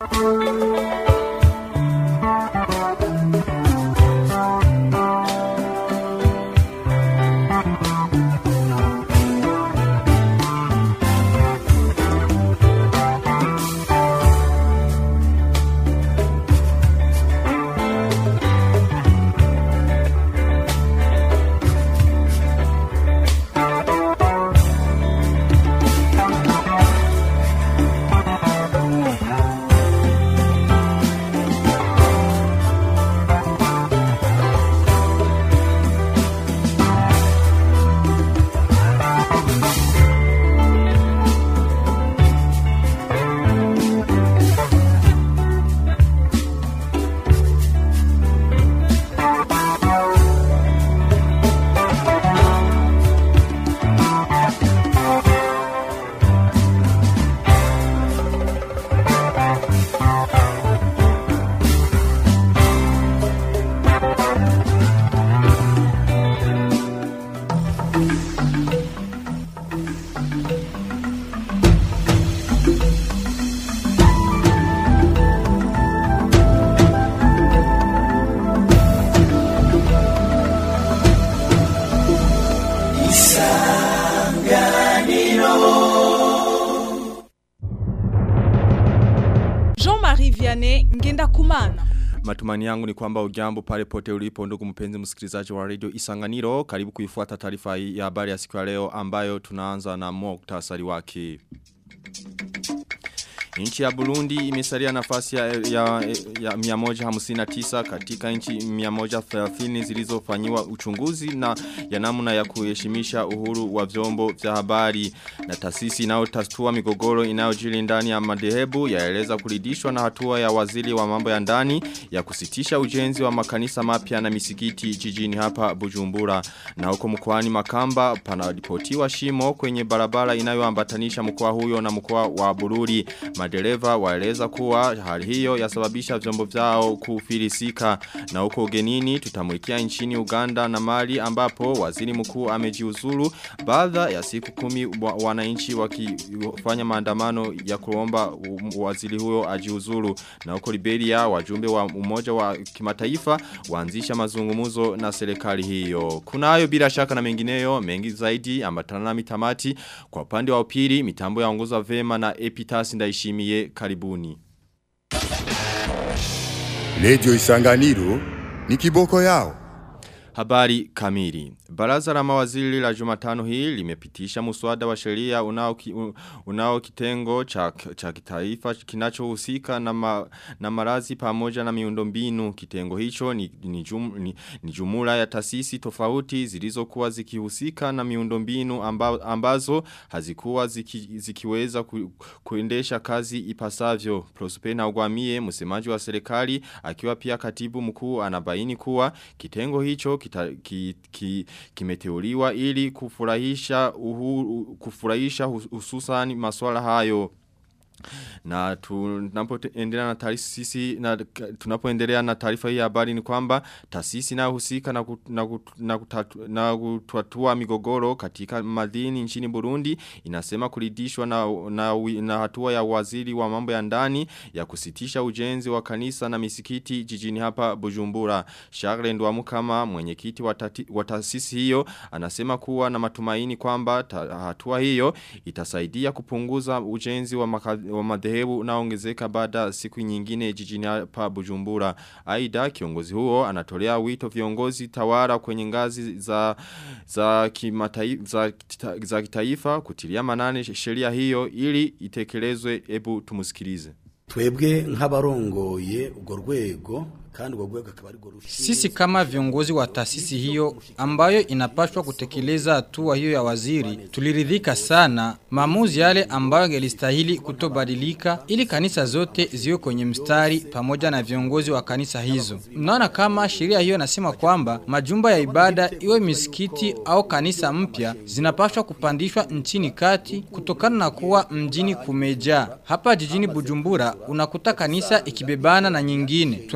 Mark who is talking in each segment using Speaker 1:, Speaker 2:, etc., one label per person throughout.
Speaker 1: Jean-Marie Vianney ngenda kumana.
Speaker 2: Matumani yangu ni kwamba ujambo pale pote ulipo ndugu mpenzi msikilizaji wa radio Isanganiro karibu kuifuata taarifa hii ya habari ya siku ya leo ambayo tunaanza na muktasari wake. Nchi ya Burundi imesalia nafasi ya, ya, ya 159 katika nchi 130 zilizofanyiwa uchunguzi na ya namna ya kuheshimisha uhuru wa vyombo vya habari na taasisi inayotatua migogoro inayojiri ndani ya madhehebu yaeleza kuridhishwa na hatua ya waziri wa mambo ya ndani ya kusitisha ujenzi wa makanisa mapya na misikiti jijini hapa Bujumbura na huko mkoani Makamba panaripotiwa shimo kwenye barabara inayoambatanisha mkoa huyo na mkoa wa Bururi madereva waeleza kuwa hali hiyo yasababisha vyombo vyao kufilisika na huko ugenini tutamulikia nchini Uganda na Mali ambapo waziri mkuu amejiuzulu baada ya siku kumi wa, wananchi wakifanya maandamano ya kuomba waziri huyo ajiuzulu na huko Liberia wajumbe wa umoja wa kimataifa waanzisha mazungumuzo na serikali hiyo kunayo bila shaka na mengineyo mengi zaidi ambatana na mitamati kwa upande wa upili mitambo yaongozwa vema na Epitas ndaishimiye karibuni.
Speaker 3: Lejo Isanganiro ni kiboko yao.
Speaker 2: Habari kamili. Baraza la mawaziri la jumatano hii limepitisha muswada wa sheria unao, ki, unao kitengo cha, cha kitaifa kinachohusika na, ma, na marazi pamoja na miundombinu. Kitengo hicho ni, ni, jum, ni, ni jumula ya tasisi tofauti zilizokuwa zikihusika na miundombinu amba, ambazo hazikuwa ziki, zikiweza ku, kuendesha kazi ipasavyo. Prospena Ugwamie, msemaji wa serikali, akiwa pia katibu mkuu anabaini kuwa kitengo hicho kita, ki, ki, kimeteuliwa ili kufurahisha uhuru, kufurahisha hususan masuala hayo na tunapoendelea na taasisi na tunapoendelea na taarifa hii ya habari ni kwamba taasisi inayohusika na kut, na, kut, na, kutatu, na kutatua migogoro katika madini nchini Burundi inasema kuridhishwa na, na, na hatua ya waziri wa mambo ya ndani ya kusitisha ujenzi wa kanisa na misikiti jijini hapa Bujumbura. Charles Ndwamukama mwenyekiti wa taasisi hiyo anasema kuwa na matumaini kwamba hatua hiyo itasaidia kupunguza ujenzi wa makazi wa madhehebu unaongezeka baada siku nyingine jijini hapa Bujumbura. Aida kiongozi huo anatolea wito viongozi tawara kwenye ngazi za za kimataifa za, za kitaifa kutilia manane sheria hiyo ili itekelezwe ebu tumusikilize.
Speaker 4: Twebwe nk'abarongoye urwo rwego kandi urwo rwego akaba ari
Speaker 5: Sisi kama viongozi wa taasisi hiyo ambayo inapaswa kutekeleza hatua hiyo ya waziri tuliridhika sana maamuzi yale ambayo yangelistahili kutobadilika ili kanisa zote ziwe kwenye mstari pamoja na viongozi wa kanisa hizo. Mnaona kama sheria hiyo nasema kwamba majumba ya ibada iwe misikiti au kanisa mpya zinapaswa kupandishwa nchini kati kutokana na kuwa mjini kumejaa. Hapa jijini Bujumbura unakuta kanisa ikibebana na nyingine. Tuna matumaini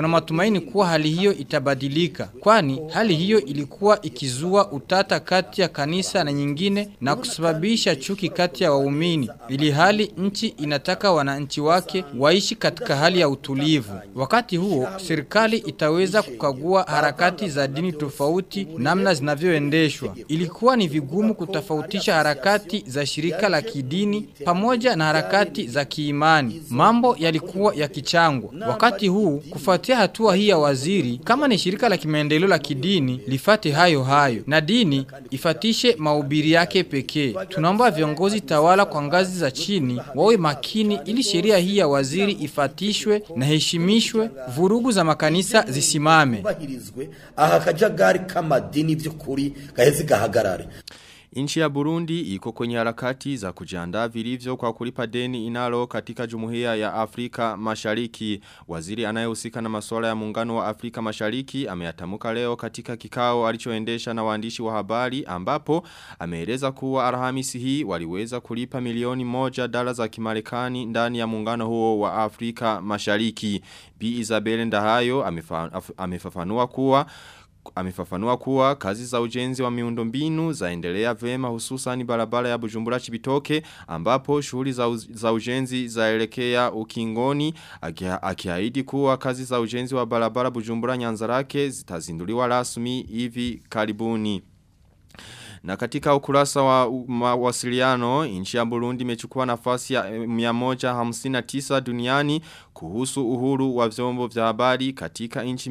Speaker 5: matumaini kuwa hali hiyo itabadilika kwani hali hiyo ilikuwa ikizua utata kati ya kanisa na nyingine na kusababisha chuki kati ya waumini ili hali nchi inataka wananchi wake waishi katika hali ya utulivu wakati huo serikali itaweza kukagua harakati za dini tofauti namna zinavyoendeshwa ilikuwa ni vigumu kutofautisha harakati za shirika la kidini pamoja na harakati za kiimani mambo yalikuwa yakichangwa wakati huu kufuatia hatua hii ya waziri kama ni shirika la kimaendeleo la kidini lifate hayo hayo na dini ifatishe mahubiri yake pekee tunaomba viongozi tawala kwa ngazi za chini wawe makini ili sheria hii ya waziri ifatishwe na heshimishwe vurugu za makanisa zisimame
Speaker 4: bahirizwe aha kajagari k'amadini by'ukuri gaheze gahagarare
Speaker 2: Nchi ya Burundi iko kwenye harakati za kujiandaa vilivyo kwa kulipa deni inalo katika jumuiya ya Afrika Mashariki. Waziri anayehusika na masuala ya muungano wa Afrika Mashariki ameyatamuka leo katika kikao alichoendesha na waandishi wa habari ambapo ameeleza kuwa Alhamisi hii waliweza kulipa milioni moja dola za Kimarekani ndani ya muungano huo wa Afrika Mashariki. Bi Isabel Ndahayo amefa, amefafanua kuwa amefafanua kuwa kazi za ujenzi wa miundombinu zaendelea vema hususan barabara ya Bujumbura Chibitoke ambapo shughuli za, uz, za ujenzi zaelekea ukingoni akiahidi kuwa kazi za ujenzi wa barabara Bujumbura Nyanzarake zitazinduliwa rasmi hivi karibuni. Na katika ukurasa wa mawasiliano, nchi ya Burundi imechukua nafasi ya 159 duniani kuhusu uhuru wa vyombo vya habari katika nchi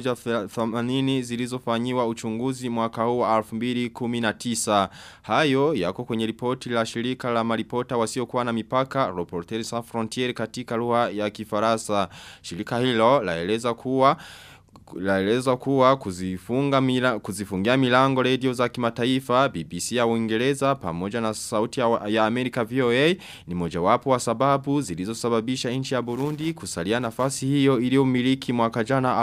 Speaker 2: 180 zilizofanyiwa uchunguzi mwaka huu wa 2019. Hayo yako kwenye ripoti la shirika la maripota wasiokuwa na mipaka Reporters Sans Frontières katika lugha ya Kifaransa. Shirika hilo laeleza kuwa laeleza kuwa kuzifunga mila, kuzifungia milango radio za kimataifa BBC ya Uingereza pamoja na sauti ya, ya Amerika VOA ni mojawapo wa sababu zilizosababisha nchi ya Burundi kusalia nafasi hiyo iliyomiliki mwaka jana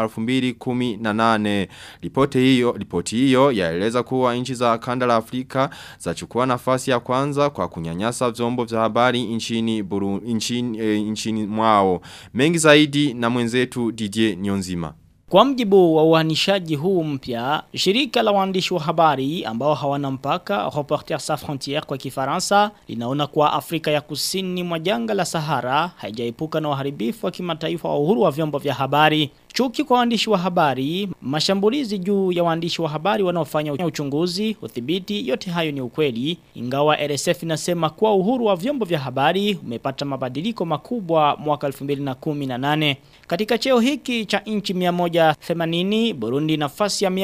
Speaker 2: 2018 ripoti hiyo ripoti hiyo yaeleza kuwa nchi za kanda la Afrika zachukua nafasi ya kwanza kwa kunyanyasa vyombo vya habari nchini Burundi nchini, e, nchini mwao mengi zaidi na mwenzetu DJ Nyonzima
Speaker 6: Kwa mjibu wa uhanishaji huu mpya, shirika la waandishi wa habari ambao hawana mpaka Reporters Sans Frontières kwa Kifaransa linaona kuwa Afrika ya Kusini mwa janga la Sahara haijaepuka na uharibifu wa kimataifa wa uhuru wa vyombo vya habari. Chuki kwa waandishi wa habari, mashambulizi juu ya waandishi wa habari wanaofanya uchunguzi, udhibiti, yote hayo ni ukweli. Ingawa RSF inasema kuwa uhuru wa vyombo vya habari umepata mabadiliko makubwa mwaka 2018. Katika cheo hiki cha inchi 180, Burundi nafasi ya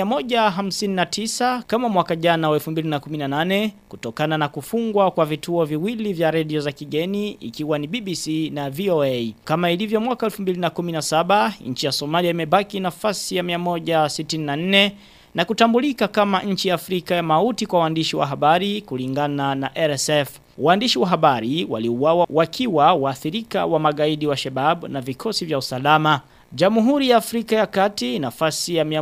Speaker 6: 159 kama mwaka jana wa 2018 kutokana na kufungwa kwa vituo viwili vya redio za kigeni ikiwa ni BBC na VOA. Kama ilivyo mwaka 2017, nchi ya Somalia imebaki nafasi ya 164 na kutambulika kama nchi ya Afrika ya mauti kwa waandishi wa habari kulingana na RSF. Waandishi wa habari waliuawa wakiwa waathirika wa magaidi wa Shebab na vikosi vya usalama. Jamhuri ya Afrika ya Kati nafasi ya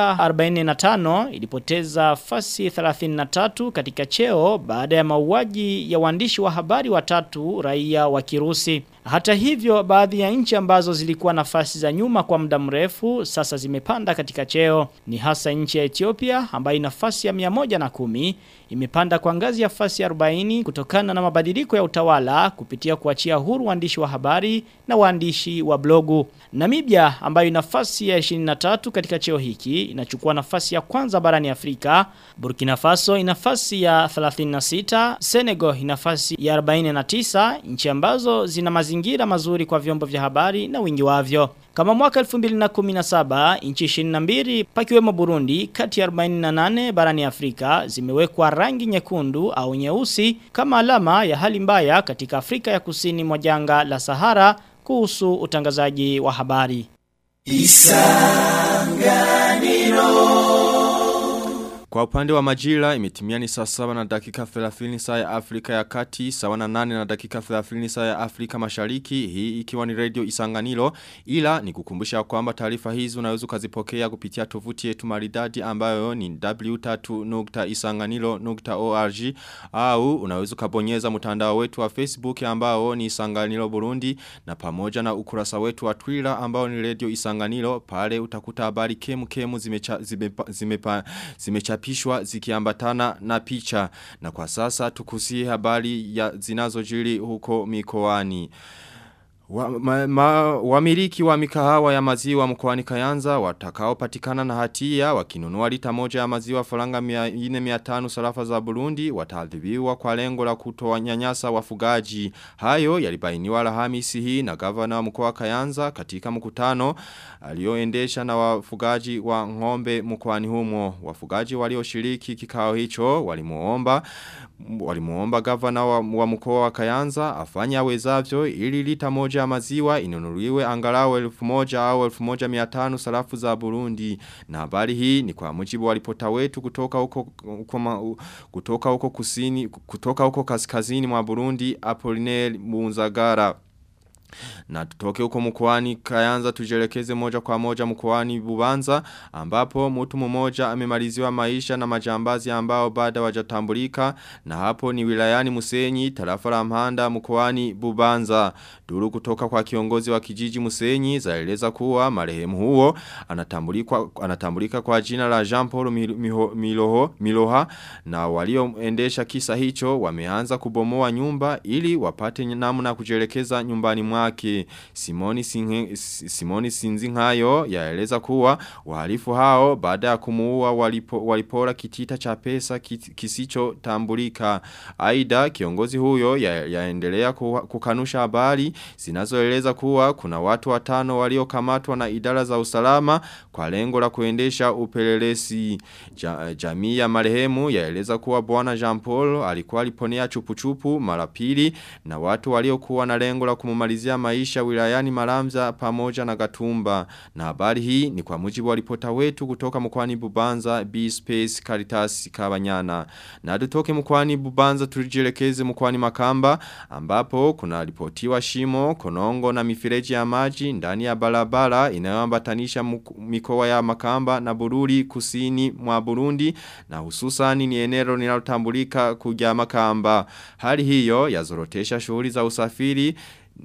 Speaker 6: 145 ilipoteza fasi 33 katika cheo baada ya mauaji ya waandishi wa habari watatu raia wa Kirusi. Hata hivyo baadhi ya nchi ambazo zilikuwa nafasi za nyuma kwa muda mrefu sasa zimepanda katika cheo. Ni hasa nchi ya Ethiopia ambayo nafasi ya 110 imepanda kwa ngazi ya fasi 40 kutokana na mabadiliko ya utawala kupitia kuachia huru waandishi wa habari na waandishi wa blogu. Namibia ambayo nafasi ya 23 katika cheo hiki inachukua nafasi ya kwanza barani Afrika. Burkina Faso inafasi ya 36, Senegal inafasi ya 49, nchi ambazo zina mazingira mazuri kwa vyombo vya habari na wingi wavyo. Kama mwaka 2017, nchi 22 pakiwemo Burundi kati ya 48 barani Afrika zimewekwa rangi nyekundu au nyeusi kama alama ya hali mbaya katika Afrika ya Kusini mwa janga la Sahara kuhusu utangazaji wa habari.
Speaker 2: Kwa upande wa majira imetimia ni saa saba na dakika 30 saa ya Afrika ya kati, sawa na nane na dakika 30 saa ya Afrika mashariki, hii ikiwa ni radio isanganilo, ila ni kukumbusha kwamba taarifa hizi unaweza ukazipokea kupitia tovuti yetu maridadi ambayo ni w3.isanganilo.org au unaweza ukabonyeza mtandao wetu wa Facebook ambao ni Isanganilo Burundi na pamoja na ukurasa wetu wa Twitter ambao ni radio Isanganilo pale utakuta habari kemu kemu zimecha, zimepa, zimepa, zimechapishwa zikiambatana na picha na kwa sasa tukusie habari ya zinazojiri huko mikoani wa, ma, ma, wamiliki wa mikahawa ya maziwa mkoani Kayanza watakao patikana na hatia wakinunua lita moja ya maziwa faranga 4500 sarafa za Burundi wataadhibiwa kwa lengo la kutowanyanyasa wafugaji. Hayo yalibainiwa Alhamisi hii na gavana wa mkoa wa Kayanza katika mkutano alioendesha na wafugaji wa ng'ombe mkoani humo. Wafugaji walioshiriki kikao hicho walimuomba walimuomba gavana wa, wa mkoa wa Kayanza afanye awezavyo ili lita moja ya maziwa inunuliwe angalau elfu moja au elfu moja miatano sarafu za Burundi. Na habari hii ni kwa mujibu wa ripota wetu kutoka huko, huko, kutoka huko kusini, kutoka huko kaskazini mwa Burundi Apollinaire Munzagara. Na tutoke huko mkoani Kayanza tujelekeze moja kwa moja mkoani Bubanza ambapo mtu mmoja amemaliziwa maisha na majambazi ambao baada wajatambulika na hapo ni wilayani Musenyi tarafa la Mhanda mkoani Bubanza. Duru kutoka kwa kiongozi wa kijiji Musenyi zaeleza kuwa marehemu huo anatambulika anatambulika kwa jina la Jean Paul Miloho Miloha na walioendesha kisa hicho wameanza kubomoa nyumba ili wapate namna kujelekeza nyumbani mwake. Simoni, Sinhe, Simoni Sinzinhayo yaeleza kuwa wahalifu hao baada ya kumuua walipo, walipora kitita cha pesa kisicho tambulika. Aida kiongozi huyo ya, yaendelea kukanusha habari zinazoeleza kuwa kuna watu watano waliokamatwa na idara za usalama kwa lengo la kuendesha upelelezi. Ja, jamii ya marehemu yaeleza kuwa bwana Jean Paul alikuwa aliponea chupuchupu mara pili na watu waliokuwa na lengo la kumumalizia maisha wilayani Maramza pamoja na Gatumba. Na habari hii ni kwa mujibu wa ripota wetu kutoka mkwani Bubanza B-Space Caritas Kabanyana. Na tutoke mkwani Bubanza tujielekeze mkwani Makamba ambapo kuna ripotiwa shimo, konongo na mifereji ya maji ndani ya barabara inayoambatanisha mikoa ya Makamba na Bururi kusini mwa Burundi na hususani ni eneo linalotambulika kuja Makamba. Hali hiyo yazorotesha shughuli za usafiri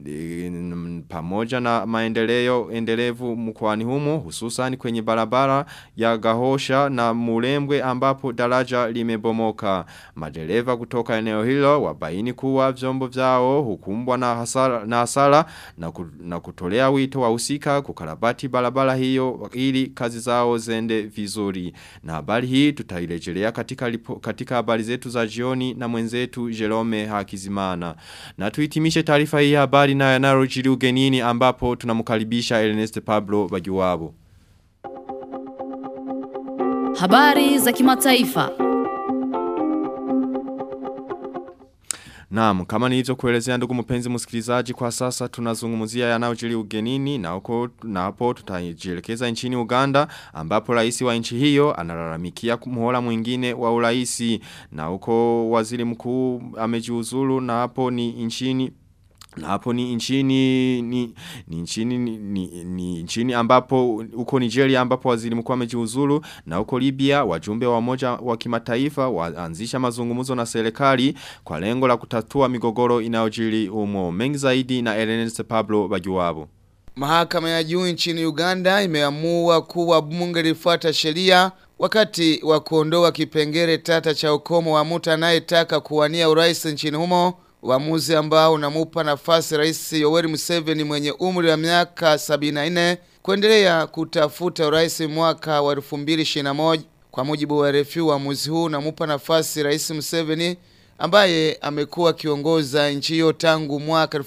Speaker 2: pamoja na maendeleo endelevu mkoani humo hususan kwenye barabara ya Gahosha na Murembwe ambapo daraja limebomoka. Madereva kutoka eneo hilo wabaini kuwa vyombo vyao hukumbwa na hasara na, hasara, na, ku, na kutolea wito wa usika kukarabati barabara hiyo ili kazi zao zende vizuri. Na habari hii tutairejelea katika lipo, katika habari zetu za jioni na mwenzetu Jerome Hakizimana. Na tuitimishe taarifa hii habari na yanarojiri ugenini ambapo tunamkaribisha Ernest Pablo Bagiwabo.
Speaker 7: Habari za kimataifa.
Speaker 2: Naam, kama nilivyo kuelezea ndugu mpenzi msikilizaji kwa sasa tunazungumzia yanayojiri ugenini na huko na hapo tutajielekeza nchini Uganda ambapo rais wa nchi hiyo analalamikia muhula mwingine wa uraisi na huko waziri mkuu amejiuzulu na hapo ni nchini na hapo ni nchini ni, ni nchini ni, ni, ni nchini ambapo uko Nigeria ambapo waziri mkuu amejiuzulu na uko Libya wajumbe wa moja wa kimataifa waanzisha mazungumzo na serikali kwa lengo la kutatua migogoro inayojiri umo mengi zaidi na Ernest Pablo Bajuwabo
Speaker 8: Mahakama ya juu nchini Uganda imeamua kuwa bunge lifuata sheria wakati wa kuondoa kipengele tata cha ukomo wa mtu anayetaka kuwania urais nchini humo Uamuzi ambao unamupa nafasi rais Yoweri Museveni mwenye umri wa miaka 74 kuendelea kutafuta urais mwaka wa 2021 kwa mujibu wa RFI uamuzi huu unamupa nafasi rais Museveni ambaye amekuwa akiongoza nchi hiyo tangu mwaka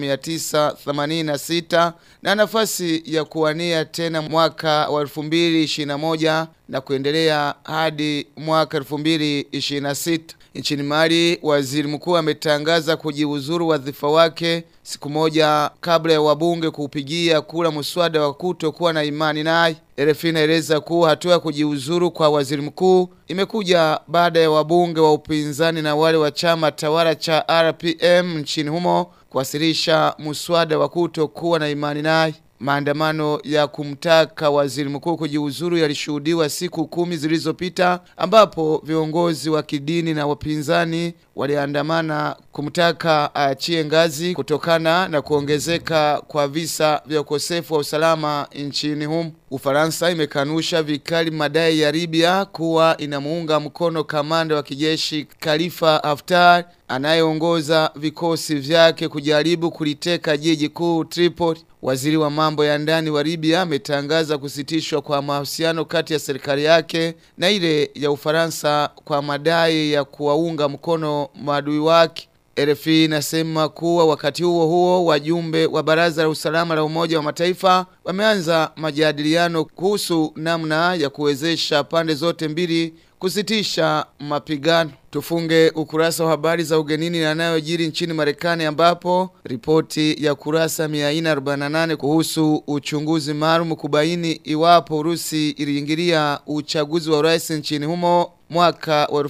Speaker 8: 1986 na nafasi ya kuwania tena mwaka wa 2021 na kuendelea hadi mwaka 2026 Nchini Mali, waziri mkuu ametangaza kujiuzuru wadhifa wake siku moja kabla ya wabunge kuupigia kura muswada wa kutokuwa na imani naye. RFI inaeleza kuwa hatua ya kujiuzuru kwa waziri mkuu imekuja baada ya wabunge wa upinzani na wale wa chama tawala cha RPM nchini humo kuwasilisha muswada wa kutokuwa na imani naye. Maandamano ya kumtaka waziri mkuu kujiuzuru yalishuhudiwa siku kumi zilizopita ambapo viongozi wa kidini na wapinzani waliandamana kumtaka aachie ngazi kutokana na kuongezeka kwa visa vya ukosefu wa usalama nchini humo. Ufaransa imekanusha vikali madai ya Libya kuwa inamuunga mkono kamanda wa kijeshi Khalifa Haftar anayeongoza vikosi vyake kujaribu kuliteka jiji kuu Tripoli. Waziri wa mambo ya ndani wa Libya ametangaza kusitishwa kwa mahusiano kati ya serikali yake na ile ya Ufaransa kwa madai ya kuwaunga mkono maadui wake. RFI inasema kuwa wakati huo huo wajumbe wa Baraza la Usalama la Umoja wa Mataifa wameanza majadiliano kuhusu namna ya kuwezesha pande zote mbili kusitisha mapigano. Tufunge ukurasa wa habari za ugenini na yanayojiri nchini Marekani ambapo ripoti ya kurasa 448 kuhusu uchunguzi maalum kubaini iwapo Urusi iliingilia uchaguzi wa urais nchini humo mwaka wa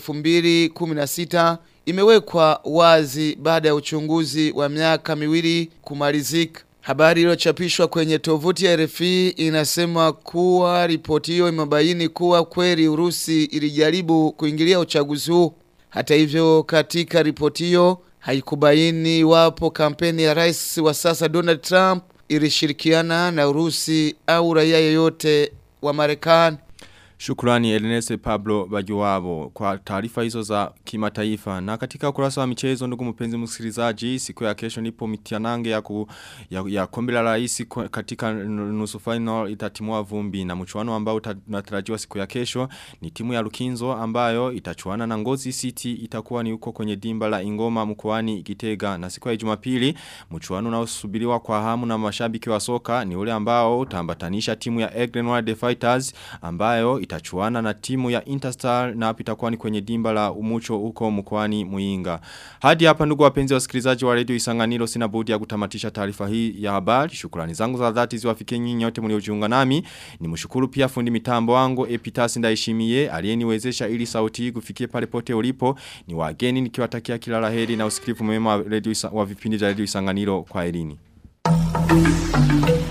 Speaker 8: 2016 imewekwa wazi baada ya uchunguzi wa miaka miwili kumalizika. Habari iliyochapishwa kwenye tovuti ya RFI inasema kuwa ripoti hiyo imebaini kuwa kweli Urusi ilijaribu kuingilia uchaguzi huu. Hata hivyo, katika ripoti hiyo haikubaini iwapo kampeni ya rais wa sasa Donald Trump ilishirikiana na Urusi au raia yeyote wa Marekani.
Speaker 2: Shukrani Ernest Pablo Bajuwabo kwa taarifa hizo za kimataifa. Na katika ukurasa wa michezo ndugu mpenzi msikilizaji, siku ya kesho nipo mitianange ya, ku, ya, ya kombe la rais kwa- katika nusu final itatimua vumbi na mchuano ambao uta- unatarajiwa siku ya kesho ni timu ya Lukinzo ambayo itachuana na Ngozi City itakuwa ni huko kwenye dimba la Ingoma mkoani Gitega na siku ya Jumapili mchuano unaosubiriwa kwa hamu na mashabiki wa soka ni ule ambao utaambatanisha timu ya Egren Wild Fighters ambayo itachuana na timu ya Interstar na hapa itakuwa ni kwenye dimba la Umucho huko mkoani Muinga. Hadi hapa ndugu wapenzi wasikilizaji wa Radio Isanganiro sina budi ya kutamatisha taarifa hii ya habari. Shukrani zangu za dhati ziwafikie nyinyi nyote mliojiunga nami. Nimshukuru pia fundi mitambo wangu Epitasi Ndaishimie aliyeniwezesha ili sauti hii kufikie pale pote ulipo. Ni wageni nikiwatakia kila laheri na usikivu mwema wa, radio, Isa- wa vipindi vya Radio Isanganiro kwa elini.